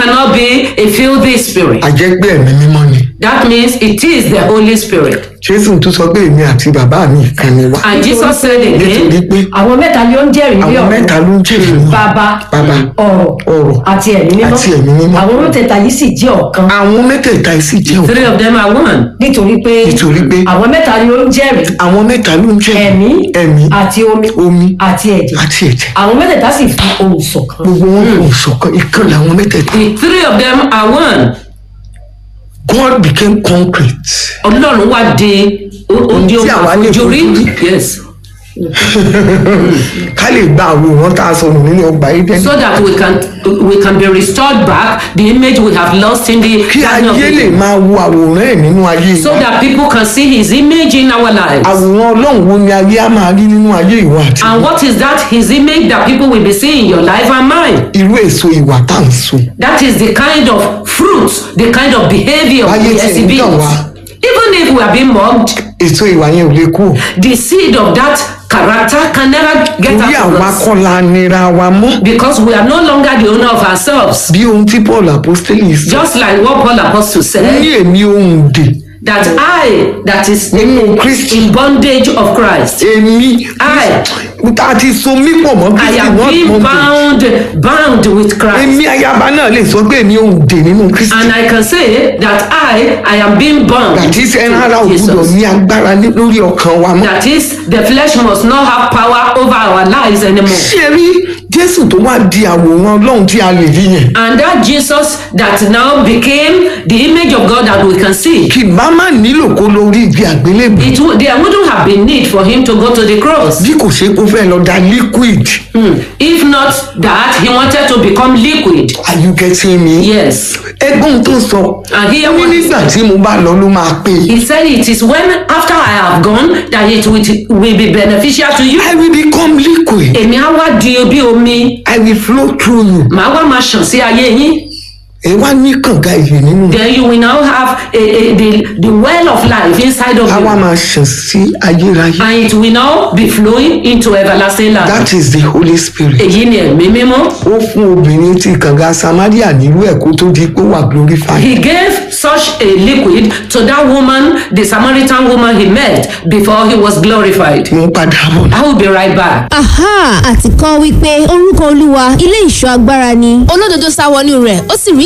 cannot be a filthy spirit. àjẹgbẹ́ ẹ̀mí mímọ́ ni That means it is the Holy Spirit. jésù tún sọ pé èmi àti bàbá mi kan ni wá And Jesus said nítorí again, pé àwọn mẹ́ta ni ó ń jẹ́rìí ní àwọn ọ̀run mẹ́ta ló ń jèrè wọn bàbá bàbá ọ̀rọ̀ ọ̀rọ̀ àti ẹ̀mí mímọ́ àti ẹ̀mí mímọ́. àwọn mẹ́tẹ̀ẹ̀ta yìí sì jẹ́ ọ̀kan àwọn mẹ́tẹ̀ẹ̀ta yìí sì jẹ́ three ọ̀kan of them are one. nítorí pé Nítorí pé àwọn mẹ́ta ni ó ń jẹ́rìí àwọn mẹ́ta ló ń jẹ́ ẹ̀mí ẹ̀mí àti omi omi àti ẹ̀jẹ̀ àti ẹ̀jẹ̀ àwọn mẹ́tẹ̀ẹ̀ta sì fi ohùn ṣọ̀kan gbogbo wọn kò ṣọ̀kan ìkan làwọn mẹ́tẹ̀ẹ̀ta The three of them are one. God became concrete Ọlọ́run wá di ó di Tí ohun àwa lè àfojúrí. fojú rí. Yes. ká lè gba àwòrán tá a sọnù nínú ọgbà Édẹ́nì So that we can we can be restored back the image we have lost in the kí Garden of ayé lè Eden. máa wo àwòrán ẹ̀ nínú ayé So wa that people can see his image in our lives. àwòrán ọlọ́run wo ni ayé á máa rí nínú ayé ìwà àti And what is that? His image that people will be seeing in your life and mine. irú èso ìwà tá à ń so That is the kind of fruit, the kind of behavior Báyé we tí ń exhibit. dàn wá. Even if we are being mocked, èso ìwà yẹn ò lè kú the seed of that character can never get torí out of àwa us. kọ́ la nira wa mọ́ Because we are no longer the owner of ourselves. bí ohun tí Paul apostoli sọ Just like what Paul Apostle ó ní said, èmi ohun dè that I, that is nínú Kristi in bondage of Christ, èmi I, tá a ti so mí pọ̀ mọ́ I Kristi am not being one day bound, bound with Christ. èmi ayaba náà lè sọ pé èmi ohun dè nínú Kristi And I can say that I, I am being bound. àti ẹran ara to ògbúdọ̀ Jesus. ní agbára ní- lórí ọkàn wa mọ́ That is, the flesh must not have power over our lives anymore. ṣé rí Jésù tó wá di àwòrán Ọlọ́run tí a lè rí yẹn And that Jesus that now became the image of God that we can see, kì bá má nílò kó lórí ibi àgbélébùú it would, there wouldn't have been need for him to go to the cross. bí kò ṣe kó fẹ́ lọ da liquid Hmm. If not that, he wanted to become liquid. are you getting me. Yes. ẹgbọ́n tó sọ And here ó ní what nígbà tí mo bá lọ ló máa pè é he said it is when after I have gone that it will, will be beneficial to you. I will become liquid Èmi á wá di bí omi, I will flow through you màá wá máa ṣàn sí ayé yín. ẹ wá ní kànga ìyè nínú Then you will now have a, a, the, the well of life inside of a wá you. máa ṣàn sí ayérayé And it will now be flowing into everlasting life. that is the Holy Spirit Èyí ni ẹ̀mí mímọ́. ó fún obìnrin tí kànga Samaria nílùú ẹ̀ kó tó di pé ó wà glorified He gave such a liquid to that woman, the Samaritan woman he met before he was glorified. mo ń padà bọ̀ I will be right back. aha àti kọ́ wípé orúkọ olúwa ilé ìṣọ́ agbára ni olódodo sá wọnú rẹ̀ ó sì rí